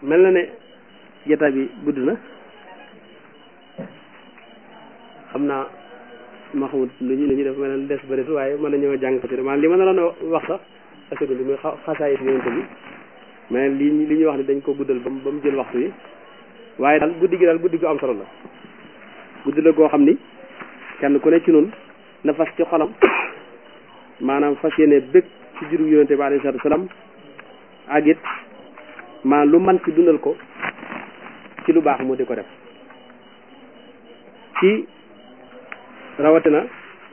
mel na ne jotaay bi gudd na xam naa ma xamut lu ñu lu ñu def mel na des bëreetu waaye mën nañoo jàng ko ci maanaam li ma naroon wax sax askan bi muy xasaayit yonente bi mais li li ñuy wax ni dañ ko guddal ba mu ba mu jël waxtu yi waaye daal guddi gi daal guddi gu am solo la guddi la goo xam ni kenn ku ne ci noonu na fas ci xolam maanaam fas yéene bëgg ci juru yonente bi alayhi salaatu salaam ak it maanaam lu man ci dundal ko ci lu baax mu di ko def ci rawatina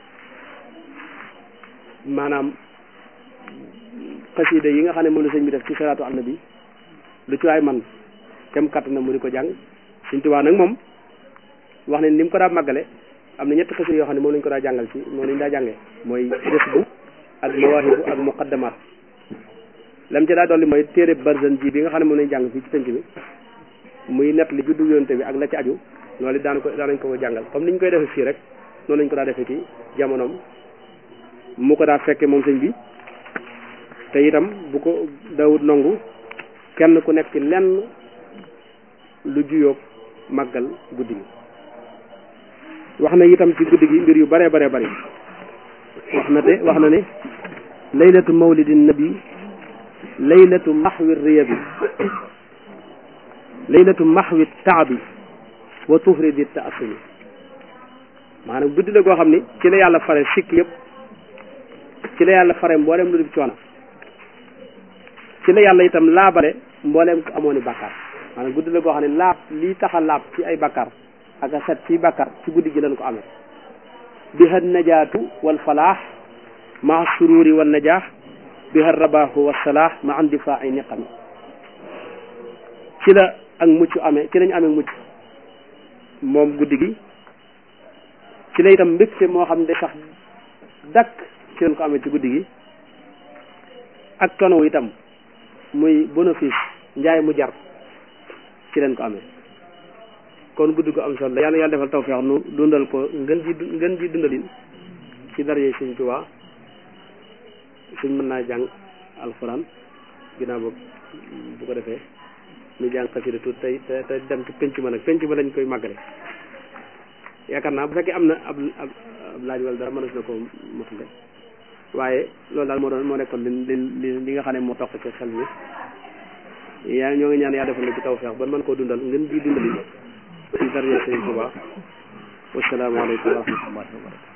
maanaam xasida yi nga xam ne moom la sëñ bi def ci salaatu ala nabi lu ci waay man kem katt na mu di ko jàng Sëñ Tuubaa nag moom wax ne ni mu ko daa màggale am na ñetti xasida yoo xam ne moom lañ ko daa jàngal ci moom lañ daa jàngee mooy Jazbu ak Mawaahibu ak Muqaddamaat lam ci daa dolli mooy téere Barzan ji bi nga xam ne moom lañ jàng fii ci penc bi muy nett li juddu yonte bi ak la ci aju loolu it daan ko daanañ ko ko jàngal comme ni ñu koy defee fii rek noonu lañ ko daa defee ci jamonoom mu ko daa fekke moom sëñ bi te itam bu ko dawut nangu kenn ku nekk ci lenn lu juyóob màggal guddi gi wax na itam ci guddi gi mbir yu bare bare bari wax na te wax na ne laylatu mawlidin nabi laylatu maxwi riyabi laylatu maxwi taabi wa tufridi taasumi maanaam guddi la goo xam ni ci la yàlla fare sikk yëpp ci la yàlla fare mboolem lu dul coono ci la yàlla itam laabale mbooleem ko amoon i bàkkaar maanaam guddi la goo xam ne laab lii tax a laab ci ay bàkkaar ak a set ci bàkkaar ci guddi gi lañ ko amee biha najaatu wal falaax maa sururi wal najaax biha rabaahu wa salaax ma am difaa ay niqami ci la ak mucc amee ci lañ amee mucc moom guddi gi ci la itam mbégte moo xam ne sax dakk ci lañ ko amee ci guddi gi ak tono itam muy bénéfice njaay mu jar ci leen ko amee kon guddi gu am solo la yàlla yàlla defal tawfeex nu dundal ko ngën ji ngën ji dundalin ci daraje Sëñ Tuubaa suñ mën naa jàng alxuraan ginnaaw boobu bu ko defee ñu jàng xasida tuut tey te te dem ci penc ma nag penc ma lañ koy màggale yaakaar naa bu fekkee am na ab ab laaj wala dara mënees na ko motale waaye loolu daal moo doon moo nekkoon li li li nga xam ne moo toq ci xel mi yaa ñoo ngi ñaan yaa defal la ci tawfeex ba mën koo dundal ngeen di dundali ci daraja Sëriñ Tuubaa wassalaamu aleykum wa rahmatullahi wa barakatu